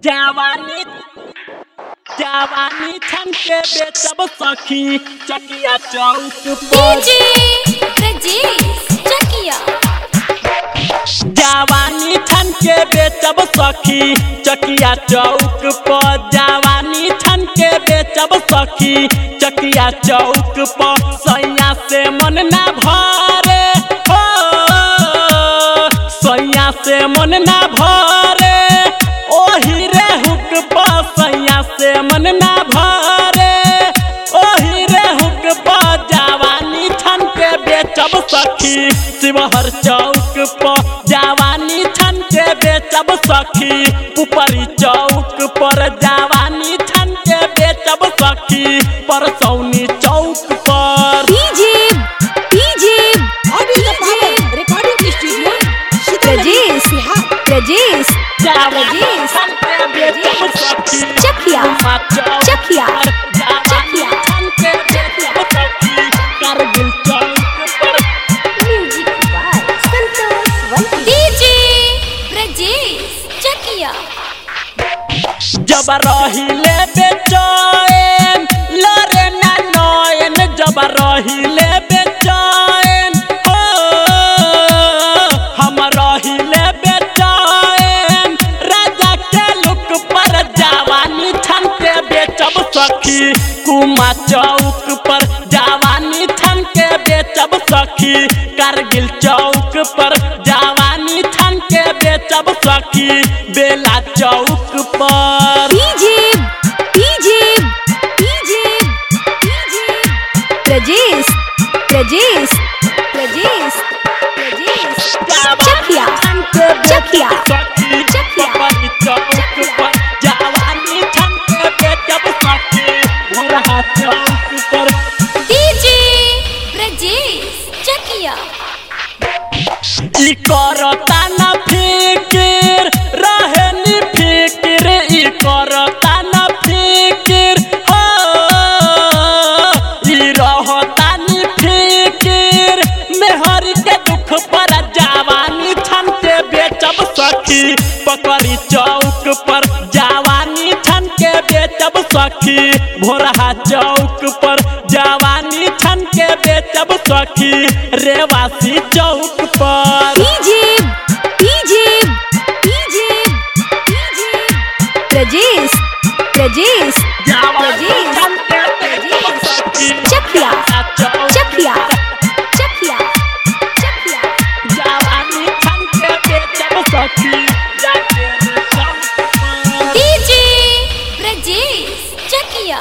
जवानी जवानी छन के बेचब सखी चकिया चौक पर डीजे ब्रजेश चकिया जवानी छन के बेचब सखी चकिया चौक पर जवानी छन के बेचब सखी चकिया चौक पर सैया से मन ना भरे हो सैया से मन ना भरे ओही रे हुक पर सैया से मन ना भरे ओही रे हुक पर जवानी छन के बेचब सखी शिवहर चौक पर जवानी छन के बेचब सखी ऊपरी चौक पर जवानी छन के बेचब सखी परसौनी चौक पर DJ DJ Audio the power recording studio. Brajesh Brajesh जवानी छन के बेचब सखी चकिया चकिया जवानी छन के बेचब सखी कारगिल चौक पर music by Santosh DJ Brajesh Chakiya जब रहिले बेचैन लरे ना नयन जब रहिले बेचैन हो हम रहिले बेचैन राजा के लुक पर जवानी छन के बेचब सखी कुमा चौक पर जवानी छन के बेचब सखी कारगिल चौक पर जवानी छन के बेचब सखी बेला चौक पर DJ DJ DJ DJ Brajesh Brajesh Brajesh Brajesh Chakiya Chakiya सखी चकिया। पपरी चौक पर जवानी छन के बेचब सखी भोरहा चौक पर डीजे ब्रजेश चकिया ई करता न फिकिर रहे नी फिकिर ई करता न फिकिर हो ई रहता नी फिकिर मेहर के दुख पर जवानी छन के बेचब सखी पकड़ी चौक पर जवानी छन के बेचब सखी भोरहा चौक पर जवानी छन के बेचब सखी रेवासी चौक पर DJ DJ DJ DJ Brajesh Brajesh जवानी छन के बेचब सखी चकिया चौक चकिया चकिया चकिया जवानी छन के बेचब सखी जाके रे चौक पर डीजे ब्रजेश चकिया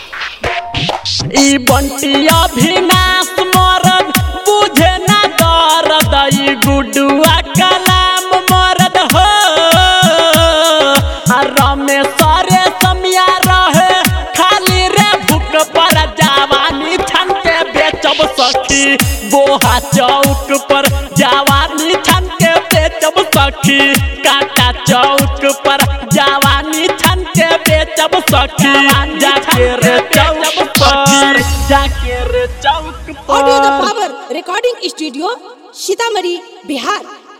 ई बंटिया विनाश मरद बुझे ना दर्द ई गुडुआ कलाम मरद हो आ रमेश रे समिया रहे खाली रे भूख पर जवानी छन के बेचब सखी बोहा चौक पर जवानी छन के बेचब सखी काटा चौक पर जवानी छन के बेचब सखी जाके रे चौक पर जाके रे चौक Audio the पर power recording studio. Sitamarhi, Bihar.